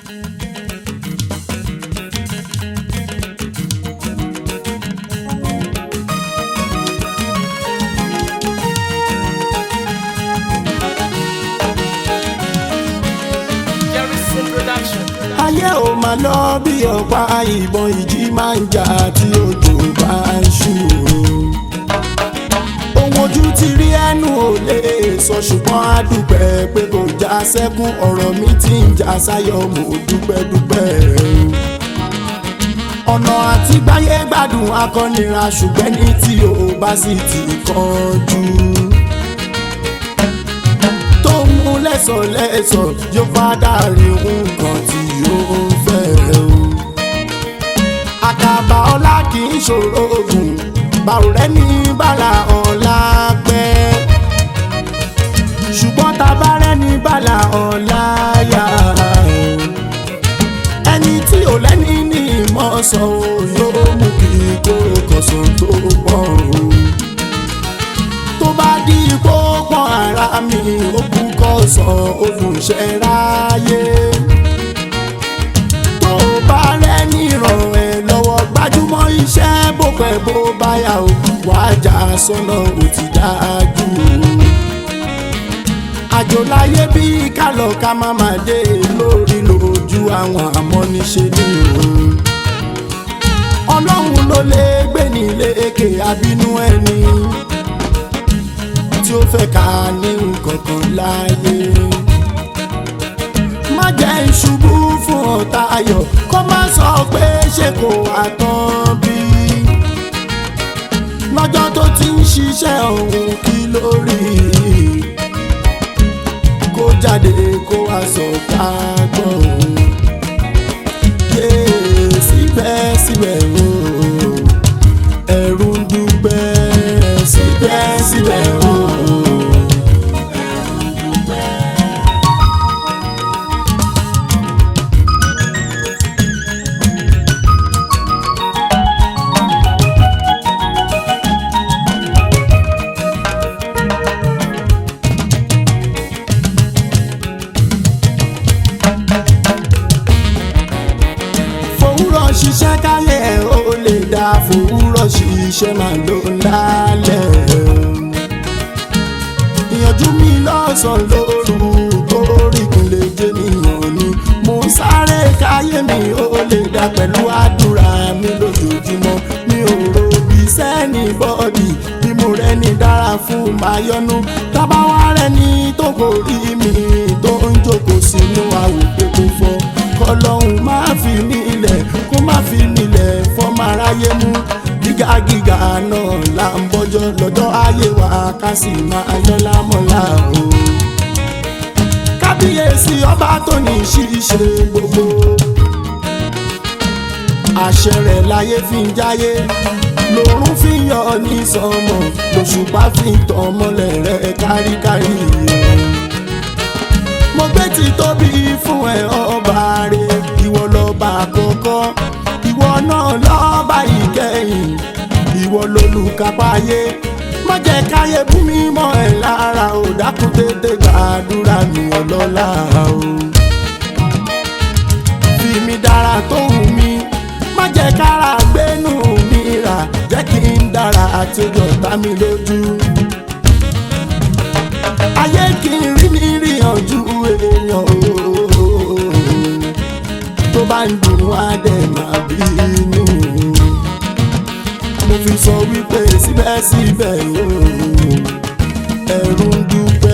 Jerison Production. ayé ò máa lọ bí ọ̀pá ìbọn ìjì máa ń jà tí òjò bá ń ṣú o. ohun ojú ti rí ẹnu ò lè sọ ṣùgbọ́n a dúpẹ́ pé kò já sẹ́kún ọ̀rọ̀ mi ti ń já sáyọ̀ mo dúpẹ́ dúpẹ́ o. ọ̀nà àti gbáyé gbádùn akọ́nira ṣùgbọ́n ní tí o bá sì ti kánjú tó mú lẹ́sọ̀lẹ́sọ̀ yóò fádà rí nǹkan tí ó ń fẹ́ o. àkàbà ọlá kì í ṣòro oògùn báwo rẹ ní bàlà ọ̀la pẹ́. ṣùgbọ́n tá a bá rẹ́ ní bàlà ọ̀la yá ẹni tí ò lẹ́ni ní ìmọ̀ sọ ò yóò mú kí kóró kọ̀sán tó pọ̀ o tó bá di ipò pọ́n ara mi ó kú kọ́ sọ olùṣẹ́ ráyé. tó bá rẹ́ni ràn ẹ́ lọ́wọ́ gbajúmọ̀ iṣẹ́ bó pẹ́ bó báyà ó wàá jà sọ́nà ó ti dájú. àjò láyé bí kálọ̀ ká má má dé lórí lójú àwọn amọ́niṣe ní òun. ọlọ́run ló lè gbé ní lékè àbínú ẹni tí ó fẹ́ ká ní nǹkankan láyé. má jẹ́ ìṣubú fún ọ̀tá ayọ̀ kó má sọ pé ṣe kò àtàn bí. lọ́jọ́ tó ti ń ṣiṣẹ́ òun kí lórí kó jáde kó wá sọ ká gbọ́ òun. Yé, síbẹ̀síbẹ̀ o ẹ̀rù ń dúpẹ́ síbẹ̀síbẹ̀ o. fòwúrọ̀ ṣiṣẹ́ káyé ẹ̀ ó lè dá fòwúrọ̀ ṣiṣẹ́ máa ló ń lálẹ́ ìyànjú mi lọ́sàn-án lóru kórìkùn lè jẹ́ nìyàn ni mo ń sáré káyé mi ó lè dá pẹ̀lú àdúrà mi lójoojúmọ́ mi ò ro bí sẹ́ni bọ́ọ̀dì bí mo rẹ́ni dára fún mayọ́nú tábàwá rẹ́ni tó kò rí mi tó ń jókòó sínú àwòké tó fọ́ kọlọ́hún máa fi mí lẹ̀ kó má fi mí lẹ̀ fọ́mọ aráyé mú gíga gíga náà là ń bọ́jọ́ lọ́jọ́ ayé wa ká sì máa yọ lámọ́lá o. kábíyèsí ọba tó ní ṣíṣe gbogbo àṣẹ rẹ̀ láyé fi ń jáyé lòrùn fi yọ ní sọmọ lòṣùpá fi tàn mọ́lẹ̀ rẹ̀ káríkárí mo gbé ti tóbi fún ẹ ọba rẹ ìwọ lọba àkọ́kọ́ ìwọ náà lọba ìkẹyìn ìwọ lolùkápáyé má jẹ́ káyé bú mi mọ́ ẹ lára ò dákun tètè gbàdúrà mi ọlọ́lá o fi mi dára tó wù mí má jẹ́ kára gbénú mi rà jẹ́ kí n dára àti ojú ọ̀tá mi lójú ayé kì í rí mi rí ọjọ́ èèyàn o tó bá ń dùn wá dẹ̀ máa bínú mo fi sọ wípé síbẹ̀síbẹ̀ o ẹ̀rù ń dúpẹ́.